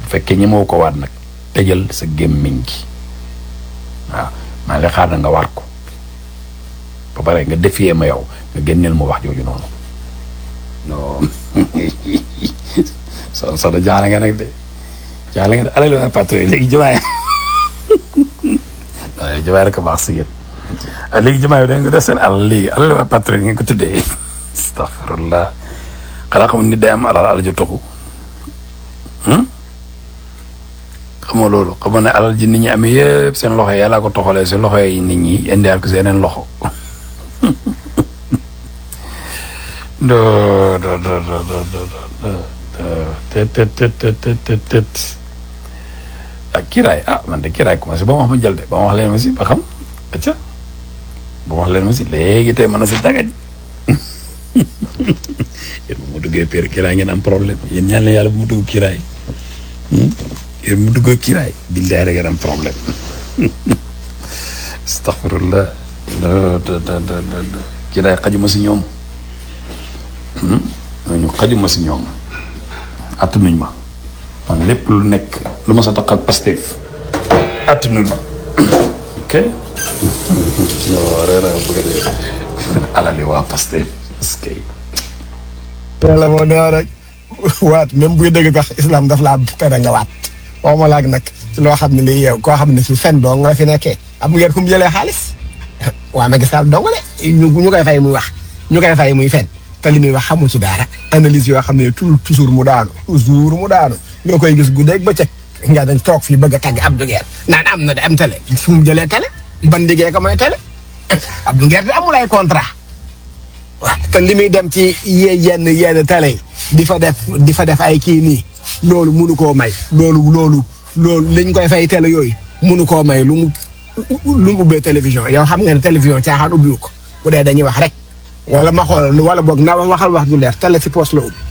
bu fekkee ñemewu ko waat nag tëjal sa gémmiñ gi waaw maa ngi lay xaar na nga waat ko ba pare nga defiyee ma yow nga génneel ma wax jooju noonu non so so da jaale nga nag de jaale nga de alal la patron yi léegi jumaay waaye jumaay rek a baax si yéen léegi jumaay da nga def seen alal léegi alal la patron yi ngeen ko tuddee astaghfirullah xanaa xamul nit day am alal alal ju toxu xamoo loolu xamoo ne alal ji nit ñi amee yëpp seen loxo yi yàlla ko toxalee si loxo yi nit ñi indiwaat ko seeneen loxo do do do do do do do te te te te te te te ak kiraay ah man de kiraay commencé ba ma wax ma jël de ba ma wax leen ma si ba xam acca ba ma wax leen ma si léegi tey mën na si dagaj yéen bu mu duggee pér kiraay ngeen am problème yéen ñaan la yàlla bu mu dugg kiraay yéen mu duggee kiraay billaay rek ngeen am problème astaghfirullah kiraay xajuma si ñoom ñooñu xajuma si ñoom attanuñ ma man lépp lu nekk lu ma sa tax ak Pastef attanuñ ma ok non reera bëgg a dee alali waa Pastef est-ce que yàlla moo nee rek waat même buy dëgg tax islam daf laa tere nga waat waxuma laag nag ci loo xam ne lii yow koo xam ne si fen doo nga fi nekkee am ngeen fu mu jëlee xaalis waa Macky Sall dong de ñu ñu koy fay muy wax ñu koy fay muy fen te li muy wax xamul ci dara analyse yoo xam ne tout toujours mu daanu toujours mu daanu ñoo koy gis guddeeg bëccëg nga dañ toog fii bëgg a tagg Abdou Nguer naan am na de am télé fu mu jëlee télé ban liggéey ko mooy télé Abdou Nguer de amul ay contrat waaw te li muy dem ci ye yenn yenn télé yi di fa def di fa def ay kii nii loolu munu koo may loolu loolu loolu liñ koy fay télé yooyu munu koo may lu mu lu mu ubbee télévision yow xam nga ne télévision caaxaan ubbiwu ko bu dee dañuy wax rek wala ma xool wala boog na waxal wax du leer télé si poste la ubbi